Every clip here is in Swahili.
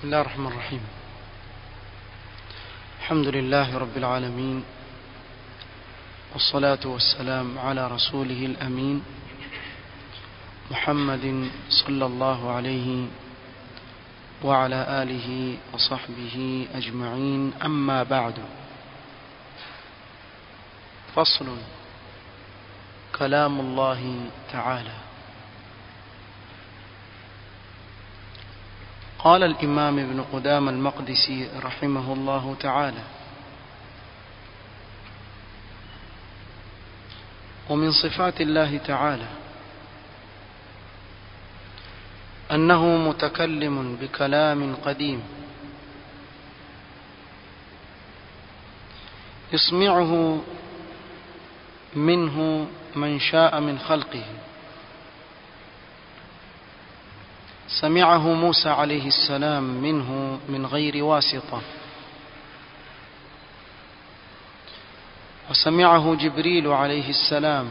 الله الرحمن الرحيم الحمد لله رب العالمين والصلاة والسلام على رسوله الأمين محمد صلى الله عليه وعلى آله وصحبه أجمعين أما بعد فصل كلام الله تعالى قال الإمام ابن قدام المقدسي رحمه الله تعالى ومن صفات الله تعالى أنه متكلم بكلام قديم يسمعه منه من شاء من خلقه سمعه موسى عليه السلام منه من غير واسطة وسمعه جبريل عليه السلام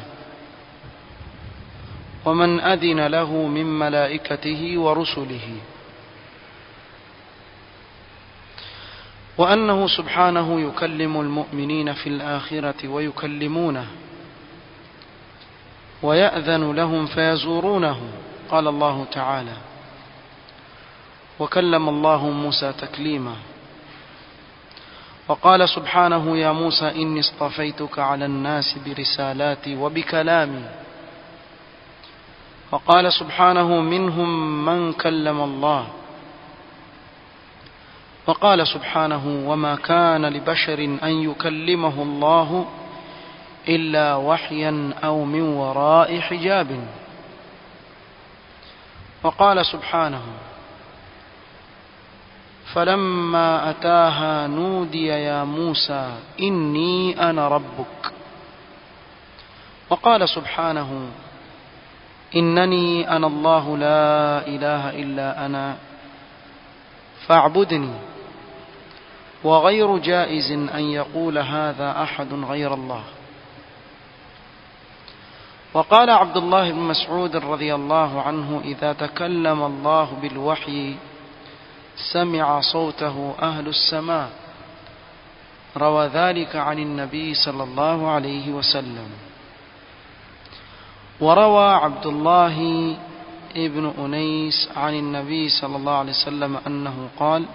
ومن أذن له من ملائكته ورسله وأنه سبحانه يكلم المؤمنين في الآخرة ويكلمونه ويأذن لهم فيزورونه قال الله تعالى وكلم الله موسى تكليما وقال سبحانه يا موسى إني اصطفيتك على الناس برسالاتي وبكلامي وقال سبحانه منهم من كلم الله وقال سبحانه وما كان لبشر أن يكلمه الله إلا وحيا أو من وراء حجاب وقال سبحانه فلما أتاها نودي يا موسى إني أنا ربك وقال سبحانه إنني أنا الله لا إله إلا أنا فاعبدني وغير جائز أن يقول هذا أحد غير الله وقال عبد الله بن مسعود رضي الله عنه إذا تكلم الله بالوحي سمع صوته أهل السماء روى ذلك عن النبي صلى الله عليه وسلم وروى عبد الله ابن أنيس عن النبي صلى الله عليه وسلم أنه قال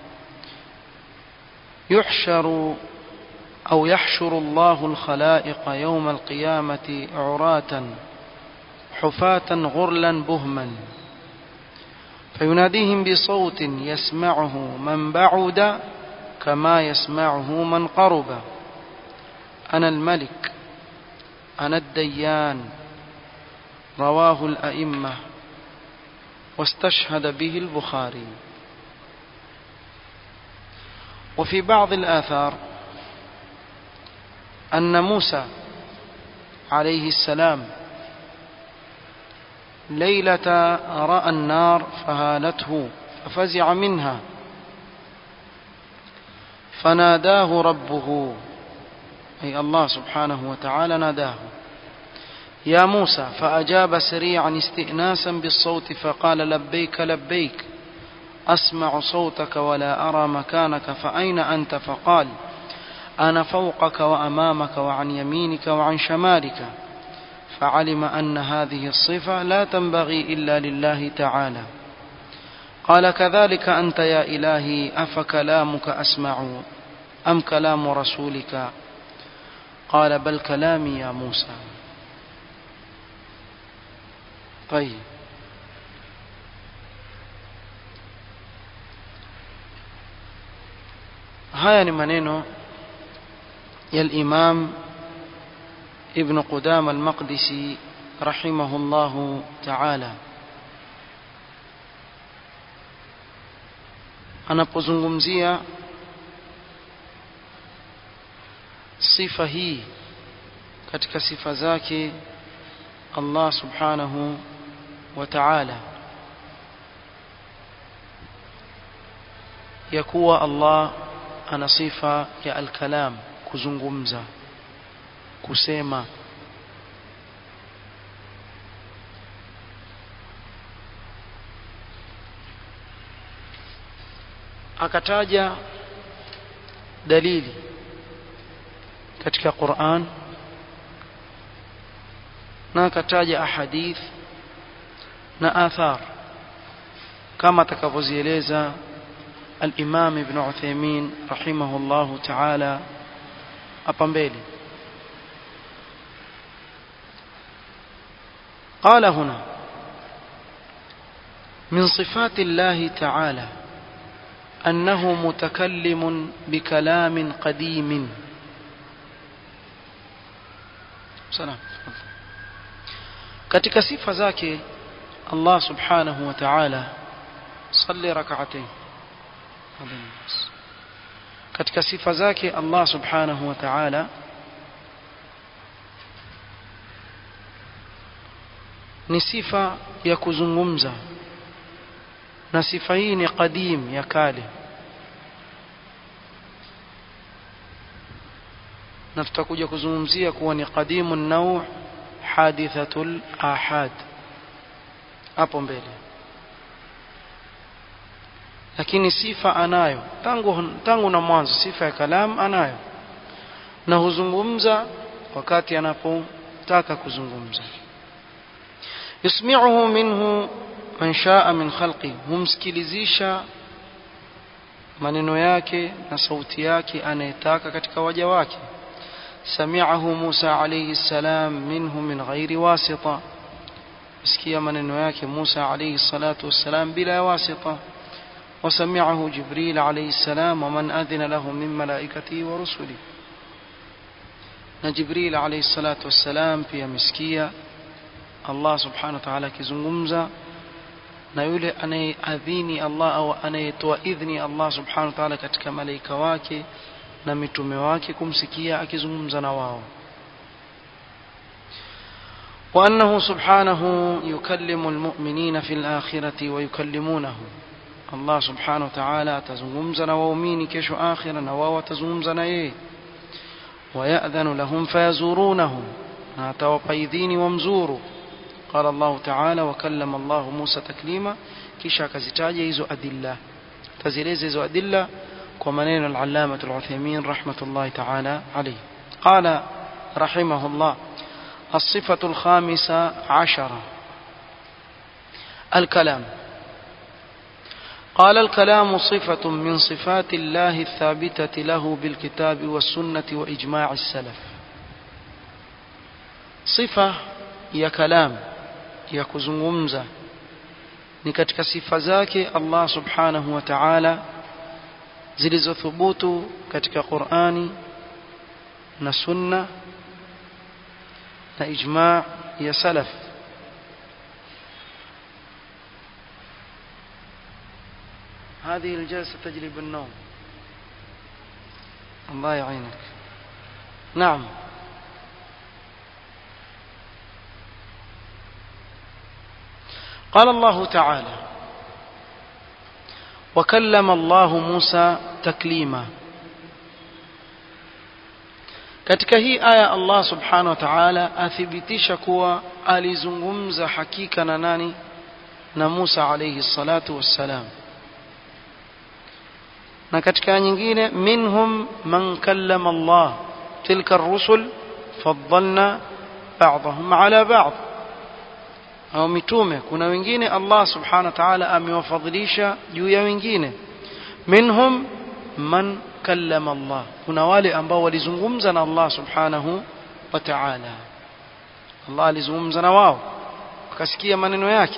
يحشر أو يحشر الله الخلائق يوم القيامة عراة حفاة غرلا بهما فيناديهم بصوت يسمعه من بعد كما يسمعه من قرب أنا الملك أنا الديان رواه الأئمة واستشهد به البخاري وفي بعض الآثار أن موسى عليه السلام ليلة رأى النار فهالته ففزع منها فناداه ربه أي الله سبحانه وتعالى ناداه يا موسى فأجاب سريعا استئناسا بالصوت فقال لبيك لبيك أسمع صوتك ولا أرى مكانك فأين أنت فقال أنا فوقك وأمامك وعن يمينك وعن شمالك فعلم أن هذه الصفة لا تنبغي إلا لله تعالى قال كذلك أنت يا إلهي أفكلامك أسمع أم كلام رسولك قال بل كلامي يا موسى طيب haya ni maneno ya al-Imam Ibn Qudama al-Maqdisi rahimahullahu ta'ala anapozungumzia sifa hii katika sifa zake Allah subhanahu wa ta'ala ya kuwa Allah ana sifa ya al-kalam kuzungumza kusema akataja dalili katika Qur'an na akataja ahadith na athar kama atakavyozieleza al-Imam Ibn Uthaymeen rahimahullahu ta'ala hapa mbele قال هنا من صفات الله تعالى أنه متكلم بكلام قديم سلام katika sifa zake Allah subhanahu wa ta'ala salli rak'atayn katika sifa zake Allah subhanahu wa ta'ala ni sifa ya kuzungumza na sifa hii ni qadim ya kale na tutakuja kuzungumzia kuwa ni qadimun naw hadithatul ahad hapo mbele lakini sifa anayo tangu tangu na mwanzo sifa ya kalam anayo na huzungumza wakati anapotaka kuzungumza yusmi'uhu minhu man shaa min khalqi humsikilizisha maneno yake na sauti yake anayetaka katika waja wake sami'ahu Musa alayhi salam minhu min ghairi wasita sikia maneno yake Musa alayhi salatu wassalam bila wasita وسمعه جبريل عليه السلام ومن أذن له من ملائكته ورسله جبريل عليه الصلاة والسلام في مسكية الله سبحانه وتعالى كزنغمزة na yule anayeadhini Allah au anayetoa idhni Allah subhanahu wa ta'ala katika malaika wake na mitume wake kumsikia akizungumza na wao وأنه سبحانه يكلم المؤمنين في الآخرة ويكلمونه Allah subhanahu wa ta'ala atazungumza na waumini kesho akhira na wao watazungumza na yeye wayadhanu lahum fayazurunahu na atawapa idhini wamzuru qala Allah ta'ala wa kallama Allah Musa taklima kisha akazitaja hizo adilla tazieleza hizo adilla kwa maneno al-allama al-Uthaymeen rahmatullahi ta'ala alayhi qala rahimahullah الصفة الخامسة عشرة الكلام قال الكلام صفة من صفات الله الثابتة له بالكتاب والسنة وإجماع السلف صفة يا كلام يا كزungumza ni katika sifa zake Allah subhanahu wa ta'ala zilizothubutu katika Qur'ani na sunna na ijma' ya salaf هذه الجلسة تجلب النوم الله يعينك نعم قال الله تعالى وكلم الله موسى تكليما katika hii aya Allah subhanahu wa ta'ala athibitisha kuwa alizungumza hakika na nani na Musa alayhi salatu wassalam na katika nyingine minhum man kallama Allah tilka ar-rusul faddalna ba'dahum ala ba'd au mitume kuna wengine Allah subhanahu wa ta'ala amewafadhilisha juu ya wengine minhum man kallama Allah kuna wale ambao walizungumza na Allah subhanahu wa ta'ala Allah alizungumza na wao wakasikia maneno yake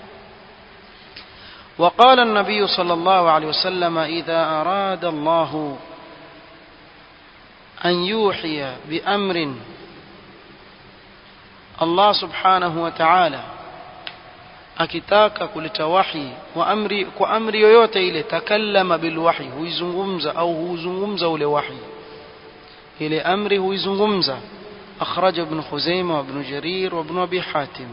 وقال النبي صلى الله عليه وسلم إذا أراد الله أن يوحي بأمر الله سبحانه وتعالى akitaka kuleta wahi wa amri kwa amri yoyote ile takallama bilwahi huizungumza au huzungumza ule wahi ile amri huizungumza akhraja ibn khuzaimah wa ibn jarir wa ibn abi hatim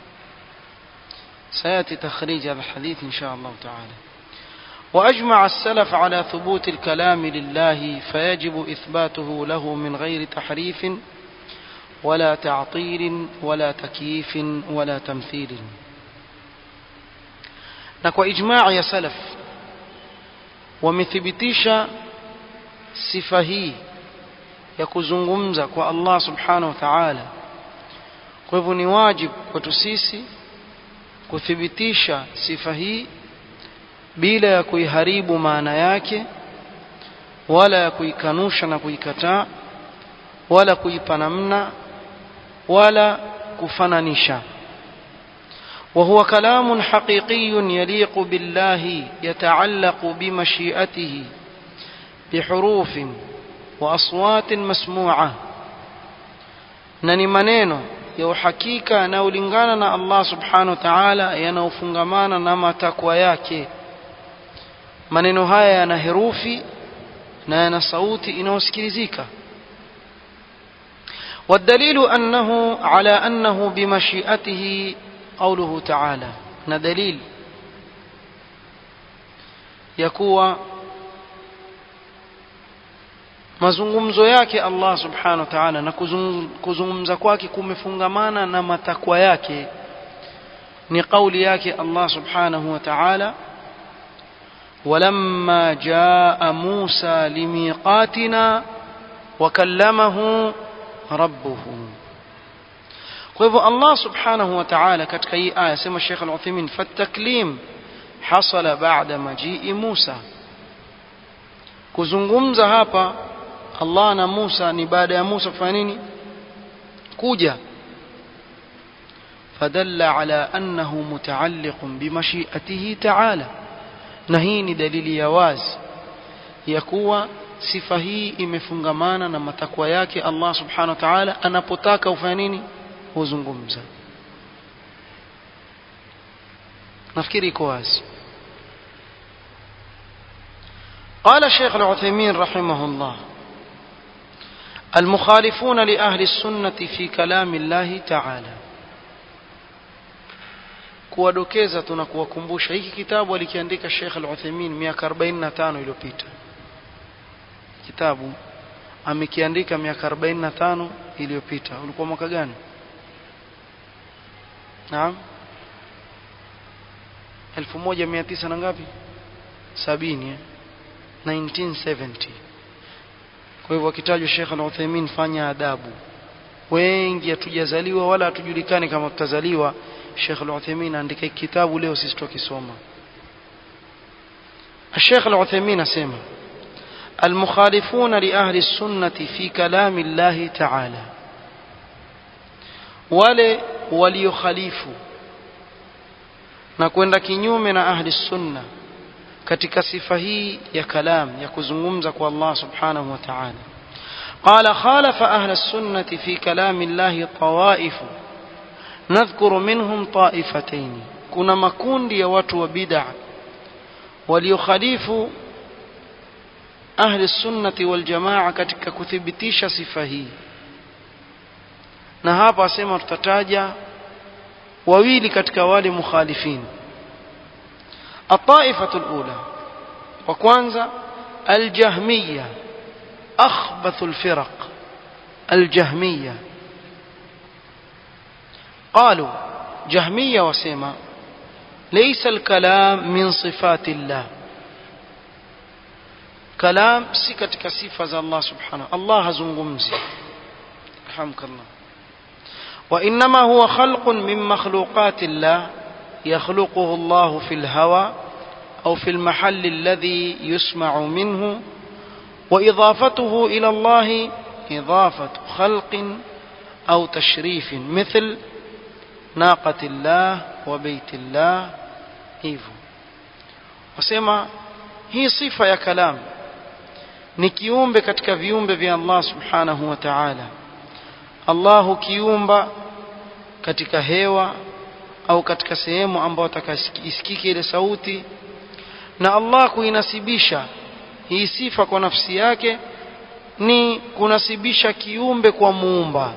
سياتي تخريج هذا الحديث ان شاء الله تعالى واجمع السلف على ثبوت الكلام لله فيجب اثباته له من غير تحريف ولا تعطيل ولا تكييف ولا تمثيل na kwa ijmaa ya salaf wamethibitisha sifa hii ya kuzungumza kwa Allah subhanahu wa ta'ala kwa hivyo ni wajibu kwetu sisi kuthibitisha sifa hii bila ya kuiharibu maana yake wala ya kuikanusha na kuikataa wala kuipa namna wala kufananisha وهو كلام حقيقي يليق بالله يتعلق بمشيئته بحروف واصوات مسموعه نني maneno ya uhakika yanayolingana na Allah subhanahu wa ta'ala yanayofungamana na matakwa yake maneno haya yana herufi na yana sauti inayosikilizika والدليل أنه على أنه بمشيئته قوله تعالى ندليل يكوى mazungumzo yake Allah subhanahu wa ta'ala na kuzungumza kwake kumefungamana na matakwa yake ni kauli yake Allah subhanahu wa ta'ala ولما جاء موسى لميقاتنا وكلمه ربه kwa hivyo Allah subhanahu wa ta'ala katika hii aya sema Sheikh Al-Uthaymeen fataklim hasala ba'da majii Musa kuzungumza hapa Allah na Musa ni baada ya Musa kufanya nini kuja fadalla ala annahu mutaalliqun bimashiatihi ta'ala na hii ni dalili ya wazi ya kuwa sifa hii imefungamana na matakwa yake Allah subhanahu wa ta'ala anapotaka ufanye nini huzungumza nafikiri iko wazi قال الشيخ العثيمين رحمه الله المخالفون لأهل السنة في كلام الله تعالى kuwadokeza tuna kuwakumbusha hiki kitabu alikiandika Sheikh Al-Uthaymeen miaka 45 iliyopita kitabu amekiandika miaka 45 iliyopita ulikuwa mwaka gani Naam 1900 na ngapi 70 eh 1970 kwa hivyo akitajwa Sheikh Al-Uthaymeen fanya adabu wengi hatujazaliwa wala hatujulikani kama tutazaliwa Sheikh Al-Uthaymeen andika kitabu leo sisi tukisoma الشيخ العثيمين اسمع المخالفون لأهل السنة في كلام الله تعالى wale waliokhalifu na kwenda kinyume na ahli sunna katika sifa hii ya kalam ya kuzungumza kwa Allah subhanahu wa ta'ala قال خالف أهل السنة في كلام الله طوائف نذكر منهم طائفتين كنا مكوندي يا watu wa bid'ah waliokhalifu ahli sunnati wal jamaa katika kuthibitisha sifa hii na hapa asema tutataja wawili katika wale mukhalifin الطائفة الأولى وكوانزا الجهمية أخبث الفرق الجهمية قالوا جهمية وسيما ليس الكلام من صفات الله كلام سكتك صفة الله سبحانه الله زنغمزي رحمك الله وإنما هو خلق من مخلوقات الله يخلقه الله في الهوى أو في المحل الذي يسمع منه وإضافته إلى الله إضافة خلق أو تشريف مثل ناقة الله وبيت الله hivyo wasema hii sifa ya kalam ni kiumbe katika viumbe vya Allah subhanahu wa ta'ala Allah kiumba katika hewa au katika sehemu ambayo atakasikike ile sauti na Allah kuinasibisha hii sifa kwa nafsi yake ni kunasibisha kiumbe kwa muumba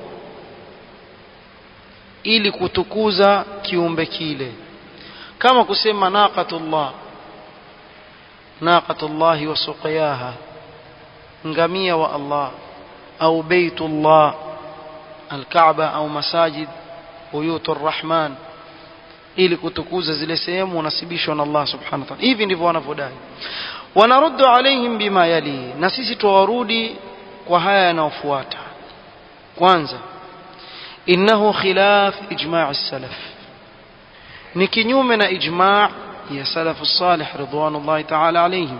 ili kutukuza kiumbe kile kama kusema naqatullah naqatullah wa suqiyaha ngamia wa Allah au baitullah alkaaba au masajid buyutur rahman ili kutukuza zile sehemu unasibishwa na Allah subhanahu wa ta'ala hivi ndivyo wanavyodai wanaruddu alaihim bima yali na sisi tuwarudi kwa haya yanayofuata kwanza innahu khilaf ijma' as-salaf ni kinyume na ijma' ya salaf as-salih ridwanullahi ta'ala alaihim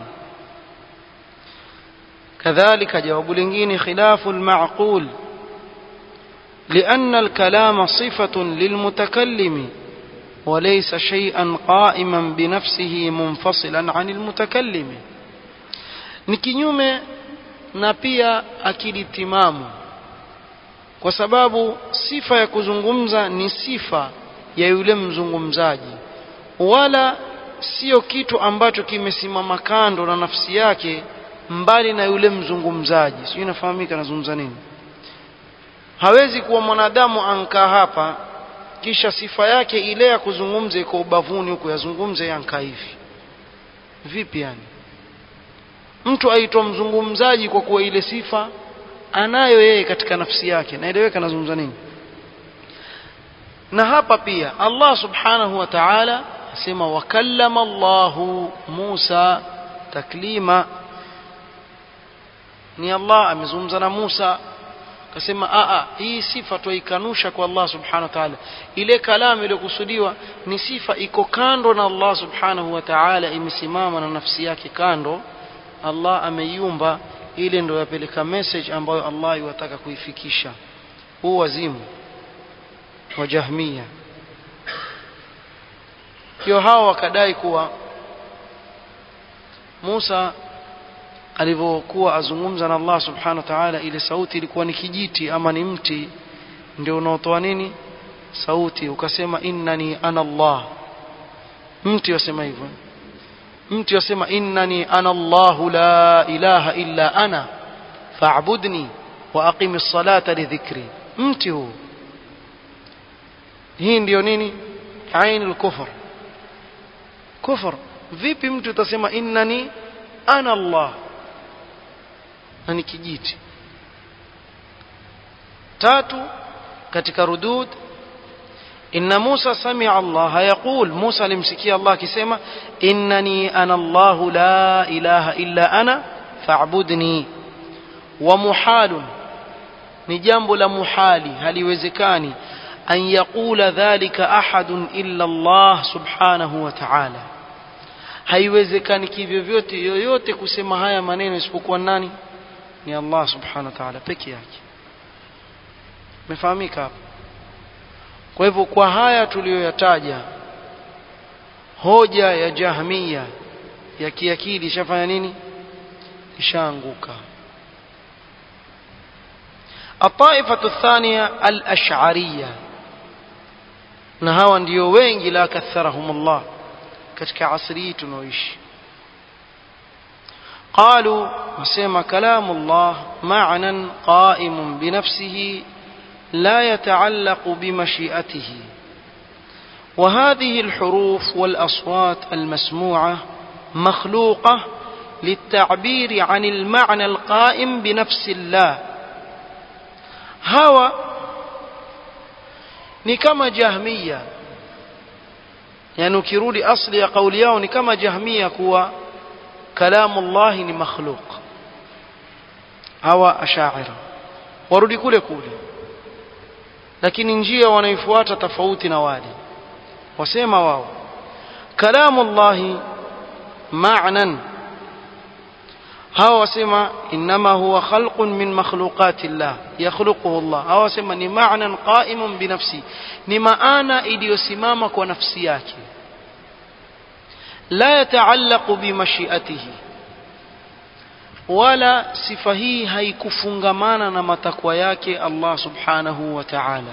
كذلك جواب لنجين خلاف المعقول لأن الكلام صفة للمتكلم وليس شيئا قائما بنفسه منفصلا عن المتكلم نكنيوم na pia akili timamu kwa sababu sifa ya kuzungumza ni sifa ya yule mzungumzaji wala sio kitu ambacho kimesimama kando na nafsi yake mbali na yule mzungumzaji sio inafahamika nazungumza nini hawezi kuwa mwanadamu ankaa hapa kisha sifa yake ile ya kuzungumza iko ubavuni huko yazungumze yankaa hivi vipi yani mtu aitwa mzungumzaji kwa kuwa ile sifa anayo yeye katika nafsi yake naeleweka nazungumza nini na hapa pia Allah subhanahu wa ta'ala asema wakallama Allahu Musa taklima ni Allah amezungumza na Musa akasema a a hii sifa tuikanusha kwa Allah subhanahu wa ta'ala ile kalamu iliyokusudiwa ni sifa iko kando na Allah subhanahu wa ta'ala imesimama na nafsi yake kando Allah ameiumba ile ndio yapeleka message ambayo Allah yuwataka kuifikisha huu wazimu wa jahmia hiyo hao wakadai kuwa Musa alivyokuwa azungumza na Allah subhanahu wa ta'ala ile sauti ilikuwa ni kijiti ama ni mti ndio unaotoa nini sauti ukasema innani ana Allah mti wasema hivyo mtu yasema innani ana Allahu la ilaha illa ana fa'budni wa aqimis salata li dhikri mti huu hii ndio nini ainul kufr kufr vipi mtu utasema innani ana Allah na ni kijiti tatu katika rudud إن موسى سمع الله يقول موسى لمسكي الله كسيما إنني أنا الله لا إله إلا أنا فاعبدني ومحال نجنب لمحالي هل يوزكاني أن يقول ذلك أحد إلا الله سبحانه وتعالى haiwezekani kivyovyote yoyote kusema haya maneno isipokuwa nani ni allah subhanahu wa taala peke yake mefahamika hapa kwa hivyo kwa haya tuliyoyataja hoja ya jahmia ya kiakili ishafanya nini ishaanguka الطائفة الثانية الأشعرية نهاوا ndio wengi la katharahum Allah katika asri tunaoishi قالوا وسمى كلام الله معنى قائم بنفسه لا يتعلق بمشيئته وهذه الحروف والاصوات المسموعه مخلوقه للتعبير عن المعنى القائم بنفس الله هوى ni kama jahmiya yani ukirudi asli ya kauli yao ni kama jahmiya kuwa kalamu llahi ni makhluq hawa ashaira warudi kule kule lakini njia wanaifuata tofauti na wale wasema wao kalamu llahi ma'nan hawa wasema inma huwa khalqun min makhluqati llah yakhluquhu Allah hawa wasema ni ma'nan qa'imun bi nafsi ni maana iliyosimama kwa nafsi yake la yataallaqu bi mashiatihi wala sifa hii haikufungamana na matakwa yake Allah subhanahu wa ta'ala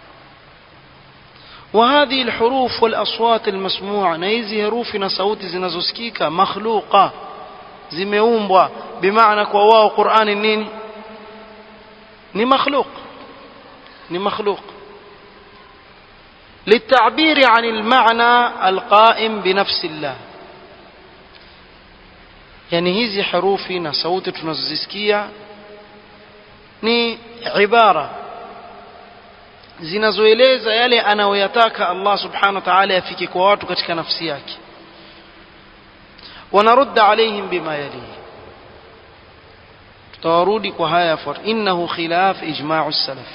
وهذه الحروف والأصوات المسموعة نيزي هروفنا صوت زنزوسكيكا مخلوقة zimeumbwa bimaana kwa wao Qur'ani nini ni makhluq ni makhluq للتعبير عن المعنى القائم بنفس الله yani hizi harufi na sauti tunazozisikia ni ibara zinazoeleza yale anayoyataka Allah subhanahu wa ta'ala yafike kwa watu katika nafsi yake ونرد عليهم بما يليه tutawarudi kwa haya yafuata innahu khilaf ijma'u salaf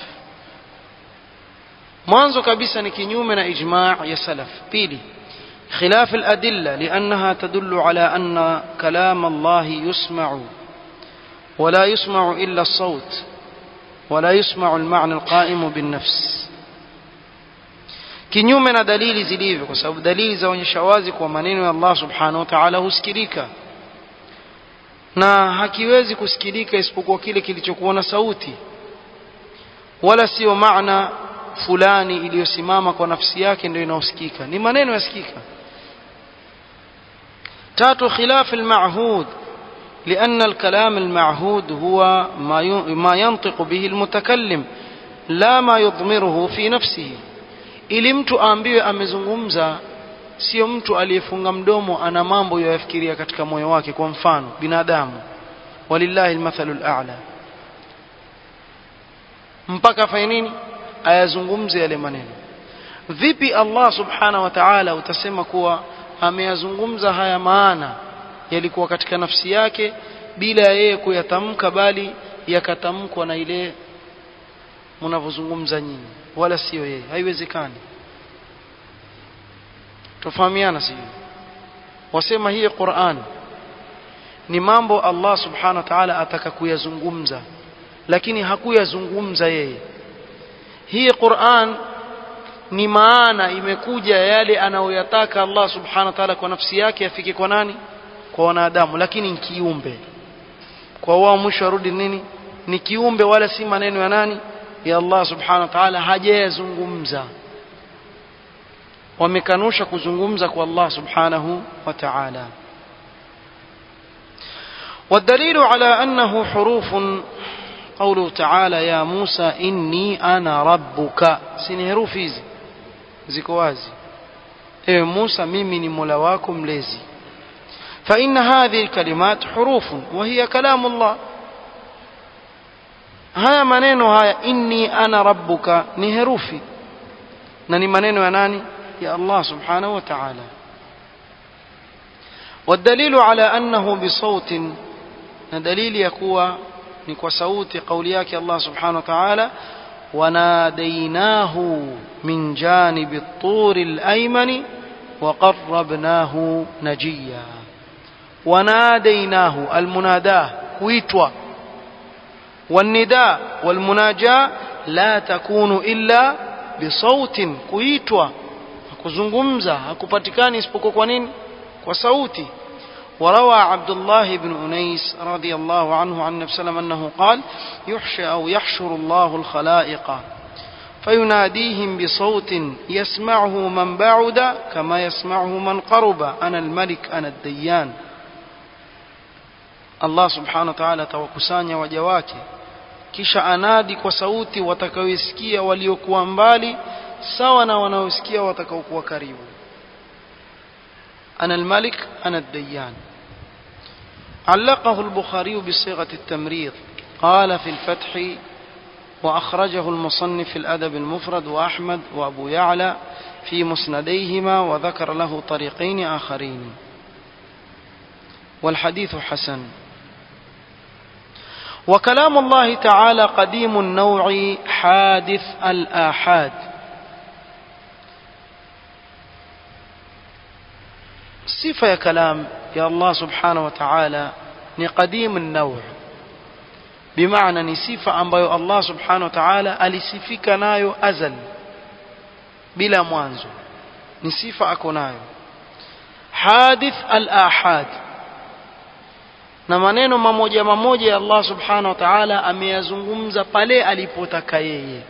mwanzo kabisa ni kinyume na ijma' ya salaf pili خلاف الأدلة لأنها تدل على أن كلام الله يسمع ولا يسمع إلا الصوت ولا يسمع المعنى القائم بالنفس kinyume na dalili zilivyo kwa sababu dalili zaonyesha wazi kwa maneno ya Allah subhanahu wa ta'ala husikilika na hakiwezi kusikilika isipokuwa kile kilichokuwa na sauti wala sio maana fulani iliyosimama kwa nafsi yake ndio inaosikika ni maneno yasikika tatu khilaf al-ma'hud لأن الكلام المعهود هو ما ينطق به المتكلم لا ما يضمره في نفسه ili mtu aambiwe amezungumza sio mtu aliyefunga mdomo ana mambo yayafikiria katika moyo wake kwa mfano binadamu walillahi almathalu al'a mpaka afanye nini ayazungumze yale maneno vipi Allah subhanahu wa ta'ala utasema kuwa ameyazungumza haya maana yalikuwa katika nafsi yake bila ya yeye kuyatamka bali yakatamkwa na ile mnavyozungumza nyinyi wala sio yeye haiwezekani tufahamiana sio wasema hii Qur'an ni mambo Allah subhanahu wa ta'ala ataka kuyazungumza lakini hakuyazungumza yeye hii Qur'an ni maana imekuja yale anayoyataka Allah subhanahu wa ta'ala kwa nafsi yake afike kwa nani kwa wanadamu lakini ni kiumbe kwa wao mwisho arudi nini ni kiumbe wala si maneno ya nani ya Allah subhanahu wa ta'ala hajayazungumza wamekanusha kuzungumza kwa Allah subhanahu wa ta'ala والدليل على أنه حروف قوله تعالى يا موسى إني أنا ربك سين حروف hizi ziko wazi ewe Musa mimi ni Mola wako mlezi فإن هذه الكلمات حروف وهي كلام الله haya maneno haya inni ana rabbuka ni herufi na ni maneno ya nani ya Allah subhanahu wa ta'ala والدليل على أنه بصوت دليل يكوى نكوى صوت قولياك الله سبحانه وتعالى وناديناه من جانب الطور الأيمن وقربناه نجيا وناديناه المناداه كويتوا والنداء والمناجاة لا تكون إلا بصوت كويتوا kuzungumza hakupatikani isipokuwa kwa nini kwa sauti وروى عبد الله بن أنيس رضي الله عنه عن النبي صلى الله عليه وسلم أنه قال يحشى أو يحشر الله الخلائق فيناديهم بصوت يسمعه من بعد كما يسمعه من قرب أنا الملك أنا الديان Allah subhanahu wa ta'ala atawakusanya waja wake kisha anadi kwa sauti watakaoisikia waliokuwa mbali sawa na wanaosikia watakaokuwa karibu ana almalik ana ad-dayyan علقه البخاري بصيغة التمريض قال في الفتح وأخرجه المصنف في الأدب المفرد وأحمد وأبو يعلى في مسنديهما وذكر له طريقين آخرين والحديث حسن وكلام الله تعالى قديم النوع حادث الآحاد صفة يا كلام يا الله سبحانه وتعالى قديم النوع بمعنى ni sifa ambayo Allah subhanahu wa ta'ala alisifika nayo azal bila mwanzo ni sifa ako nayo hadith al-ahad na maneno mamoja mamoja ya Allah subhanahu wa ta'ala ameyazungumza pale alipotaka yeye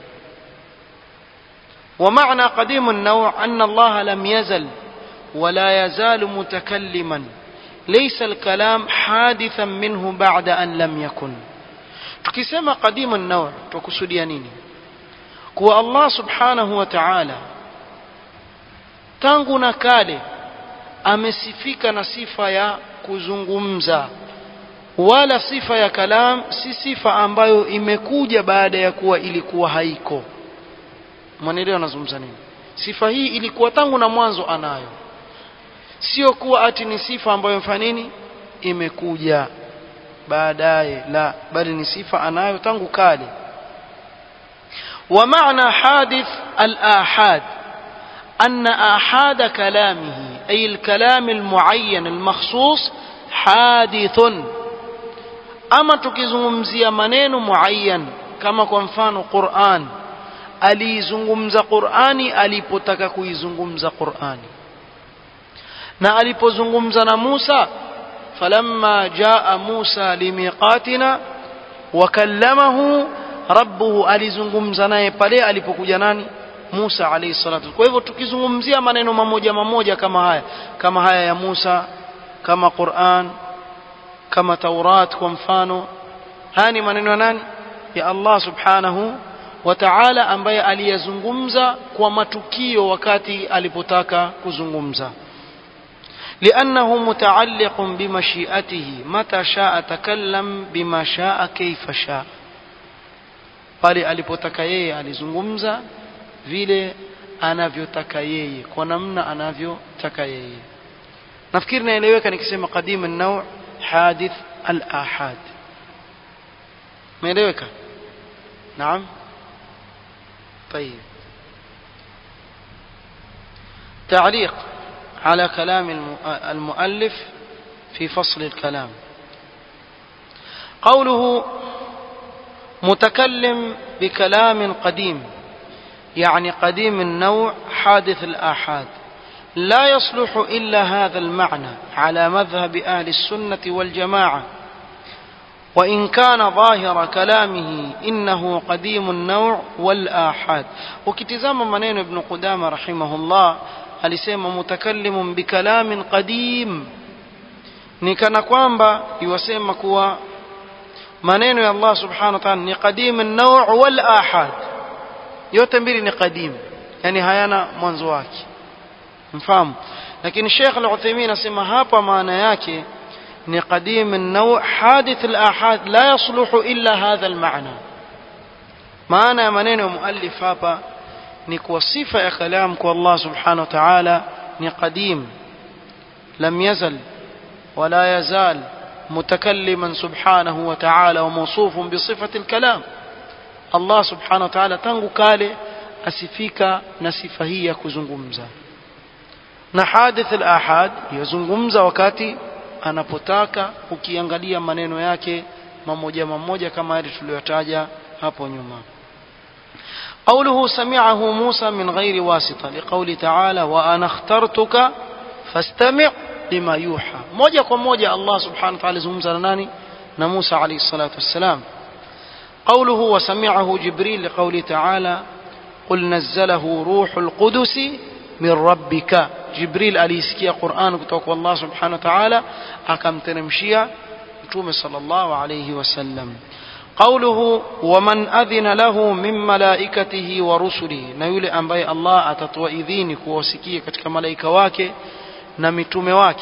ومعنى قديم النوع أن الله لم يزل ولا يزال متكلما ليس الكلام حادثا منه بعد أن لم يكن tukisema قديم النوع tukusudia nini kuwa Allah subhanahu wa ta'ala tangu na kale amesifika na sifa ya kuzungumza wala sifa ya kalam si sifa ambayo imekuja baada ya kuwa ilikuwa haiko mwanaelewa anazungumza nini sifa hii ilikuwa tangu na mwanzo anayo sio kuwa ati ni sifa ambayo mfanya nini imekuja baadaye la bali ni sifa anayo tangu kale ومعنى حادث الآحاد أن آحاد كلامه أي الكلام المعين المخصوص حادث أما تكزمزي منين معين كما كنفان قرآن alizungumza qurani alipotaka kuizungumza qurani na alipozungumza na musa falamma jaa musa limiqatina wakallamahu rabbuhu alizungumza naye pale alipokuja nani musa alayhi salatu kwa hivyo tukizungumzia maneno mamoja mamoja kama haya kama haya ya musa kama quran kama taurat kwa mfano haya ni maneno ya nani ya allah subhanahu wa ta'ala ambaye aliyazungumza kwa matukio wakati alipotaka kuzungumza لأنه متعلق بمشيئته متى شاء تكلم بما شاء كيف شاء pale alipotaka yeye alizungumza vile anavyotaka yeye kwa namna anavyotaka yeye nafikiri naeleweka nikisema qadim an-naw' hadith al-ahad meeleweka naam طيب تعليق على كلام المؤلف في فصل الكلام قوله متكلم بكلام قديم يعني قديم النوع حادث الآحاد لا يصلح إلا هذا المعنى على مذهب أهل السنة والجماعة وإن كان ظاهر كلامه إنه قديم النوع والآحاد وكتزام منين ابن قدامة رحمه الله alisema mutakallimun bikalamin qadim ni kana kwamba iwasema kuwa maneno ya Allah subhanahu wa ta'ala ni qadim an-naw' wal ahad yote mbili ni qadim yani hayana mwanzo wake mfahamu lakini Sheikh Al-Uthaymeen asema hapa maana yake ni qadim an-naw' hadith al-ahad la yasluhu illa hadha al-ma'na maana ya maneno ya muallif hapa ni kuwa sifa ya kalam kwa Allah subhanahu wa ta'ala ni qadim lam yazal wala yazal متكلما سبحانه وتعالى وموصوف بصفة الكلام الله سبحانه وتعالى tangu kale asifika na sifa hii ya kuzungumza na hadith al-ahad yazungumza wakati anapotaka ukiangalia maneno yake mamoja mamoja kama yale tuliyotaja hapo nyuma قوله سمعه موسى من غير واسطة لقول تعالى وأنا اخترتك فاستمع لما يوحى موجة وموجة الله سبحانه وتعالى زمزة لناني نموسى عليه الصلاة والسلام قوله وسمعه جبريل لقول تعالى قل نزله روح القدس من ربك جبريل أليسكي قرآن كتوك الله سبحانه وتعالى أكم تنمشيا صلى الله عليه وسلم قوله ومن أذن له من ملائكته ورسله na yule ambaye Allah atatoa idhini kuwasikia katika malaika wake na mitume wake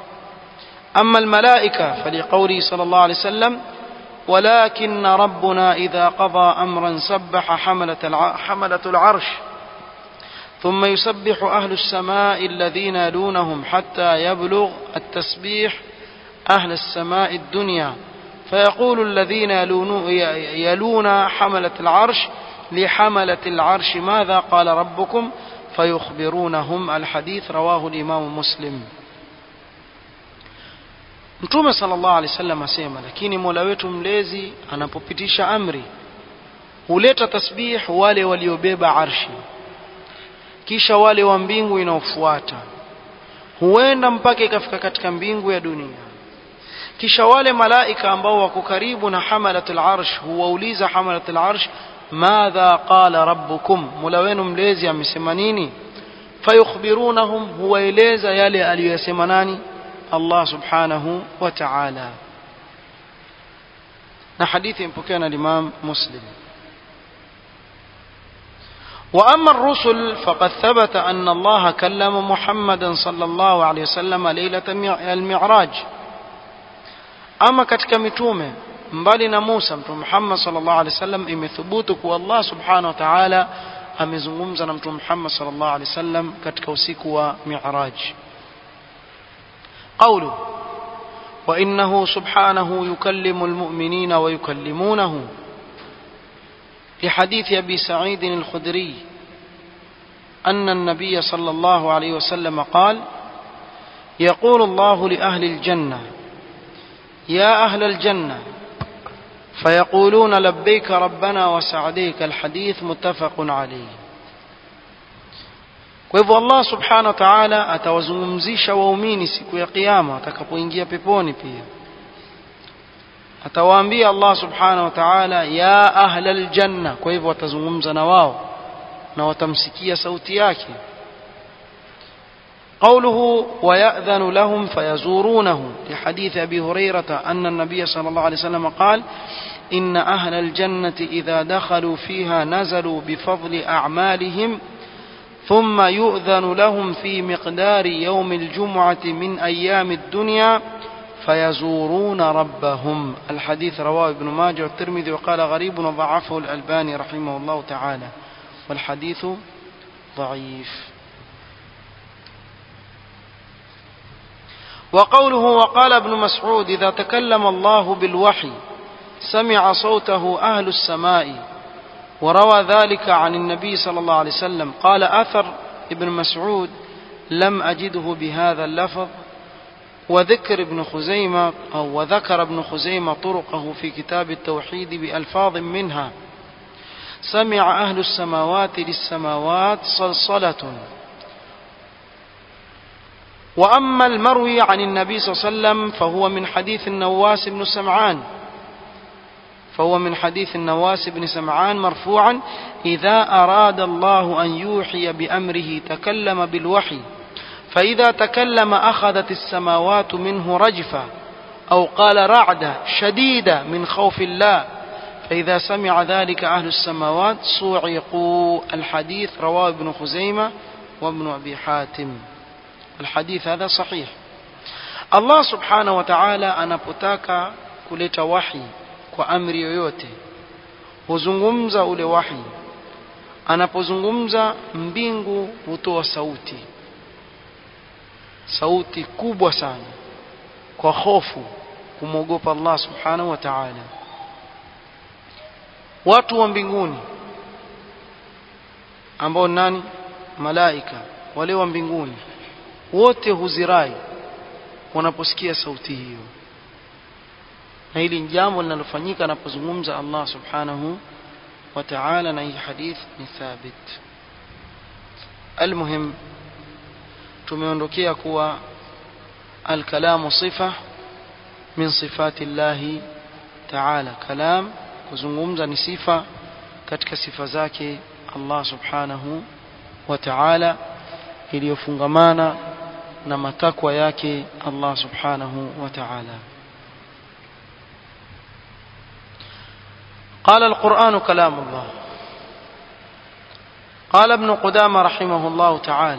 أما الملائكة فلقوله صلى الله عليه وسلم ولكن ربنا إذا قضى أمرا سبح حملة حملة العرش ثم يسبح أهل السماء الذين يلونهم حتى يبلغ التسبيح أهل السماء الدنيا فيقول الذين يلون, يلون حملة العرش لحملة العرش ماذا قال ربكم فيخبرونهم الحديث رواه الإمام مسلم Mtume sallallahu alaihi wasallam asema, lakini Mola wetu mlezi anapopitisha amri huleta tasbih wale waliobeba arshi, kisha wale wa mbingu inaofuata, huenda mpaka ikafika katika mbingu ya dunia. kisha wale malaika ambao wako karibu na hamalatul arsh huwauliza hamalatul arsh madha qala rabbukum mola wenu mlezi amesema nini fayukhbirunahum huwaeleza yale aliyosema nani Allah subhanahu wa ta'ala na hadithi impokewa na Imam Muslim وأما الرسل فقد ثبت أن الله كلم محمدا صلى الله عليه وسلم ليلة المعراج ama katika mitume mbali na Musa mtume Muhammad sallallahu alaihi wasallam imethubutu kuwa Allah subhanahu wa ta'ala amezungumza na mtume Muhammad sallallahu alaihi wasallam katika usiku wa Mi'raj قوله وإنه سبحانه يكلم المؤمنين ويكلمونه لحديث أبي سعيد الخدري أن النبي صلى الله عليه وسلم قال يقول الله لأهل الجنة يا أهل الجنة فيقولون لبيك ربنا وسعديك الحديث متفق عليه kwa hivyo Allah subhanahu wa ta'ala atawazungumzisha waumini siku ya kiyama atakapoingia peponi pia atawaambia Allah subhanahu wa ta'ala ya ahla aljanna kwa hivyo watazungumza na wao na watamsikia sauti yake قوله ويأذن لهم فيزورونه لحديث أبي هريرة أن النبي صلى الله عليه وسلم قال إن أهل الجنة إذا دخلوا فيها نزلوا بفضل أعمالهم ثم يؤذن لهم في مقدار يوم الجمعة من أيام الدنيا فيزورون ربهم الحديث رواه ابن ماجه والترمذي وقال غريب وضعفه الألباني رحمه الله تعالى والحديث ضعيف وقوله وقال ابن مسعود إذا تكلم الله بالوحي سمع صوته أهل السماء وروى ذلك عن النبي صلى الله عليه وسلم قال أثر ابن مسعود لم أجده بهذا اللفظ وذكر ابن خزيمة أو وذكر ابن خزيمة طرقه في كتاب التوحيد بألفاظ منها سمع أهل السماوات للسماوات صلصلة وأما المروي عن النبي صلى الله عليه وسلم فهو من حديث النواس بن سمعان فهو من حديث النواس بن سمعان مرفوعا إذا أراد الله أن يوحي بأمره تكلم بالوحي فإذا تكلم أخذت السماوات منه رجفة أو قال رعدة شديدة من خوف الله فإذا سمع ذلك أهل السماوات صوعقوا الحديث رواه ابن خزيمة وابن أبي حاتم الحديث هذا صحيح الله سبحانه وتعالى anapotaka kuleta wahi kwa amri yoyote huzungumza ule wahi anapozungumza mbingu hutoa sauti sauti kubwa sana kwa hofu kumwogopa Allah subhanahu wa ta'ala watu wa mbinguni ambao nani malaika wale wa mbinguni wote huzirai wanaposikia sauti hiyo na hili ni jambo linalofanyika anapozungumza Allah subhanahu wa ta'ala na hii hadith ni thabit almuhim tumeondokea kuwa alkalamu sifa min sifati llahi ta'ala kalam kuzungumza ni sifa katika sifa zake Allah subhanahu wa ta'ala iliyofungamana na matakwa yake Allah subhanahu wa ta'ala قال القرآن كلام الله قال ابن قدامة رحمه الله تعالى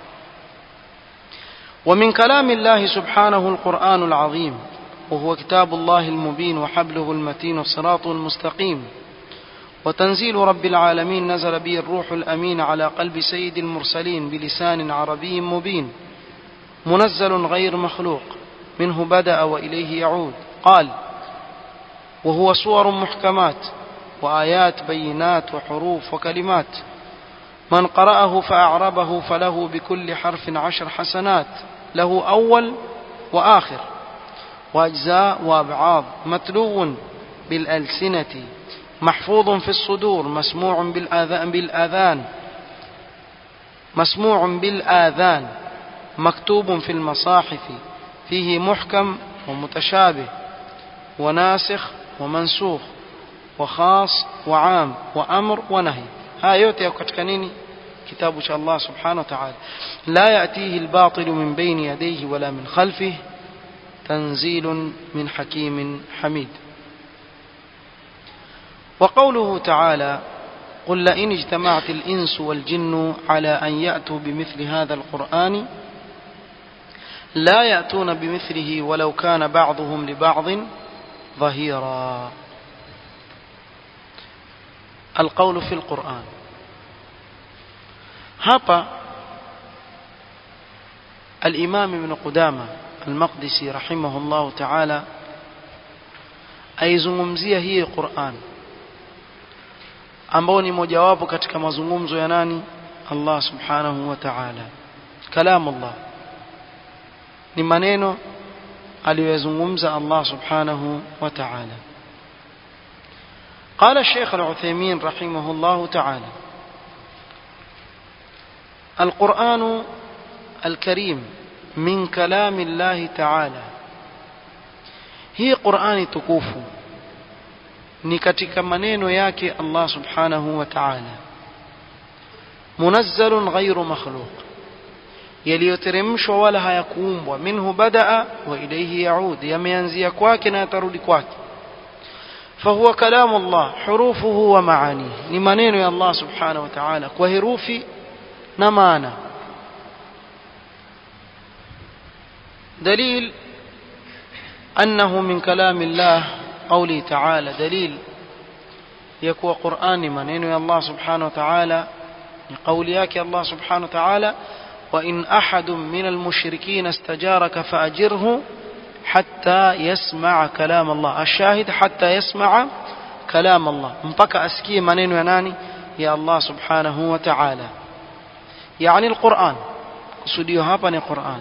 ومن كلام الله سبحانه القرآن العظيم وهو كتاب الله المبين وحبله المتين وصراطه المستقيم وتنزيل رب العالمين نزل به الروح الأمين على قلب سيد المرسلين بلسان عربي مبين منزل غير مخلوق منه بدأ وإليه يعود قال وهو صور محكمات وآيات بينات وحروف وكلمات من قرأه فأعربه فله بكل حرف عشر حسنات له أول وآخر وأجزاء وأبعاض متلو بالألسنة محفوظ في الصدور مسموع بالآذان, بالآذان مسموع بالآذان مكتوب في المصاحف فيه محكم ومتشابه وناسخ ومنسوخ وخاص وعام وأمر ونهي ها yote yako katika nini kitabu cha Allah subhanahu wa ta'ala la yatihi albatil min bayni yadayhi wala min khalfihi tanzilun min hakimin hamid وقوله تعالى قل لئن اجتمعت الإنس والجن على أن يأتوا بمثل هذا القرآن لا يأتون بمثله ولو كان بعضهم لبعض ظهيرا القول في القرآن hapa الإمام ابن قدامة al-Maqdisi rahimahullah ta'ala aizungumzia hii Qur'an ambao ni mojawapo katika mazungumzo ya nani Allah subhanahu wa ta'ala kalam Allah ni maneno aliyozungumza Allah subhanahu wa ta'ala قال الشيخ العثيمين رحمه الله تعالى القرآن الكريم من كلام الله تعالى هي قرآن تكوفو ni katika maneno yake Allah subhanahu wa ta'ala munazzalun ghairu makhluq yaliyoteremshwa wala hayakuumbwa minhu badaa wa ilayhi yaud yameanzia kwake na yatarudi kwake فهو كلام الله حروفه ومعانيه ni maneno ya Allah subhanahu wa ta'ala kwa herufi na maana دليل أنه من كلام الله قوله تعالى دليل يكوى قرآن منين يا الله سبحانه وتعالى لقول ياك الله سبحانه وتعالى وإن أحد من المشركين استجارك فأجره حتى يسمع كلام الله الشاهد حتى يسمع كلام الله مبكى أسكي منين يناني يا الله سبحانه وتعالى يعني القرآن قصديه هابني قرآن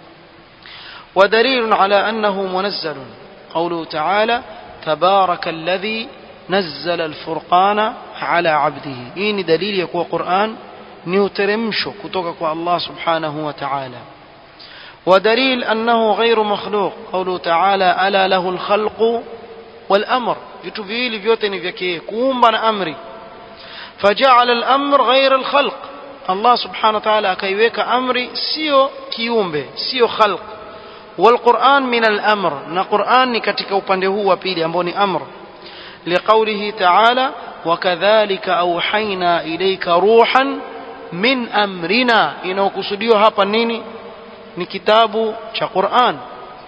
ودليل على أنه منزل قوله تعالى تبارك الذي نزل الفرقان على عبده إني دليل يكون قرآن نيوترمشو كتوكك الله سبحانه وتعالى ودليل أنه غير مخلوق قوله تعالى ألا له الخلق والأمر vitu viwili vyote ni vyake kuumba na amri fajala al-amr ghayr al-khalq Allah subhanahu wa ta'ala akaiweka amri sio kiumbe sio khalq والقرآن من الأمر na Qur'an ni katika upande huu wa pili ambao ni amr liqaulihi ta'ala wakadhalika auhaina ilayka ruhan min amrina inaokusudiwa hapa nini ni kitabu cha Qur'an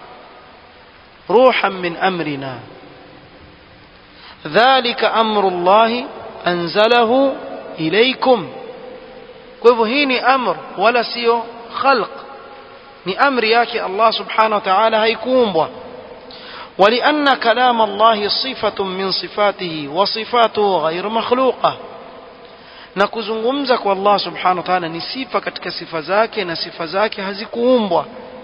ruhan min amrina dhalika amru Allah anzalahu ilaykum kwa hivyo hii ni amr wala sio khalq ni amri yake Allah subhanahu wa ta'ala haikuumbwa ولأن كلام الله صفة من صفاته وصفاته غير مخلوقة na kuzungumza kwa Allah subhanahu wa ta'ala ni sifa katika sifa zake na sifa zake hazikuumbwa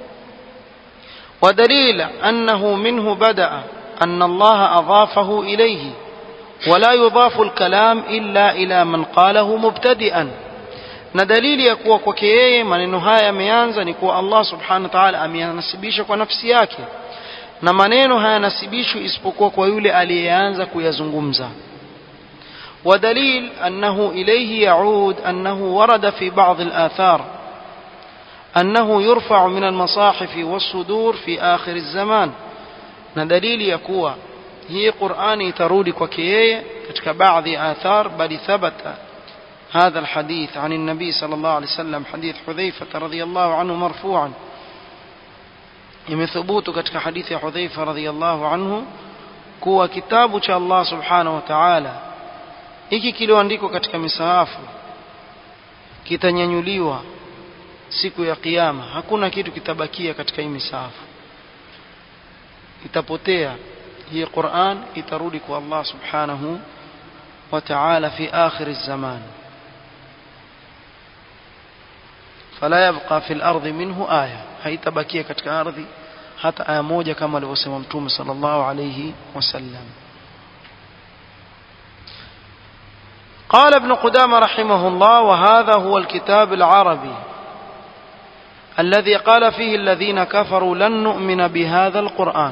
ودليل أنه منه بدأ أن الله أضافه إليه ولا يضاف الكلام إلا إلى من قاله مبتدئا na dalili ya kuwa kwake yeye maneno haya yameanza ni kuwa Allah subhanahu wa ta'ala ameyanasibisha kwa nafsi yake na maneno hayanasibishwi isipokuwa kwa yule aliyeanza kuyazungumza ودليل أنه إليه يعود أنه ورد في بعض الآثار أنه يرفع من المصاحف والصدور في آخر الزمان ندليل يكوى هي قرآن ترود كوكيه كتك بعض آثار بل ثبت هذا الحديث عن النبي صلى الله عليه وسلم حديث حذيفة رضي الله عنه مرفوعا imethubutu katika hadithi ya Hudhaifa radhiyallahu anhu kuwa kitabu cha Allah subhanahu wa ta'ala hiki kilioandikwa katika misahafu kitanyanyuliwa siku ya kiyama hakuna kitu kitabakia katika hii misahafu itapotea hii Qur'an itarudi kwa Allah subhanahu wa ta'ala fi akhir az-zaman فلا يبقى في الأرض منه آية haitabakia katika ardhi hata aya moja kama alivyosema mtume sallallahu alayhi wasallam قال ابن قدامة رحمه الله وهذا هو الكتاب العربي الذي قال فيه الذين كفروا لن نؤمن بهذا القرآن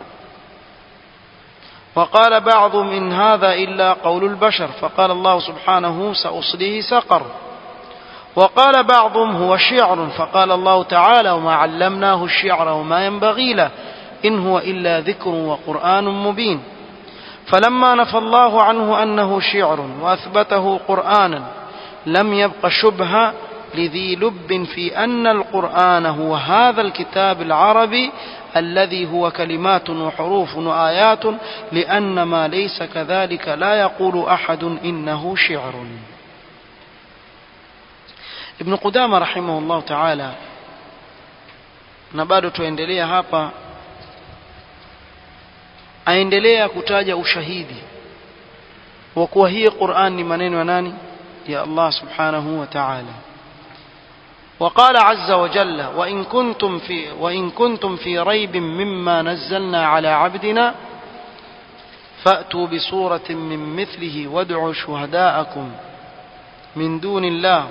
وقال بعض من هذا إلا قول البشر فقال الله سبحانه سأصليه سقر وقال بعضهم هو شعر فقال الله تعالى وما علمناه الشعر وما ينبغي له إن هو إلا ذكر وقرآن مبين فلما نفى الله عنه أنه شعر وأثبته قرآنا لم يبق شبهة لذي لب في أن القرآن هو هذا الكتاب العربي الذي هو كلمات وحروف وآيات لأن ما ليس كذلك لا يقول أحد إنه شعر ابن قدامة رحمه الله تعالى na bado tuendelea hapa aendelea kutaja ushahidi wa kuwa hii Qur'an ni maneno ya nani ya Allah subhanahu wa ta'ala وقال عز وجل وإن كنتم في وإن كنتم في ريب مما نزلنا على عبدنا فأتوا بسورة من مثله وادعوا شهداءكم من دون الله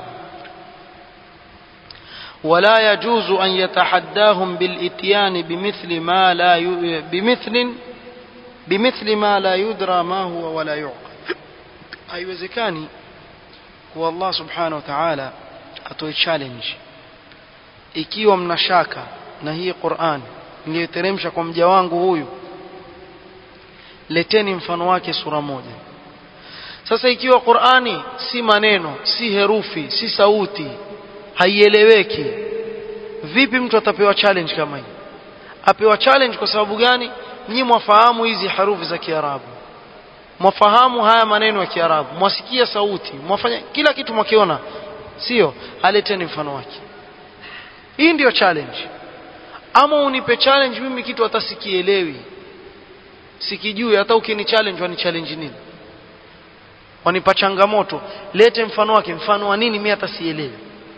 ولا يجوز أن يتحداهم بالإتيان بمثل ما لا ي... بمثل بمثل ما لا يدرى ما هو ولا يعقل haiwezekani kuwa Allah subhanahu wa ta'ala atoe challenge ikiwa mna shaka na hii Qur'an niliyoteremsha kwa mja wangu huyu leteni mfano wake sura moja sasa ikiwa Qur'ani si maneno si herufi si sauti haieleweki vipi mtu atapewa challenge kama hii apewa challenge kwa sababu gani nyinyi mwafahamu hizi harufi za Kiarabu mwafahamu haya maneno ya Kiarabu mwasikia sauti mwafanya kila kitu mwakiona sio aleteni mfano wake hii ndiyo challenge ama unipe challenge mimi kitu hata sikielewi sikijui hata ukini challenge wani challenge nini wanipa changamoto lete mfano wake mfano wa nini mimi hata sielewi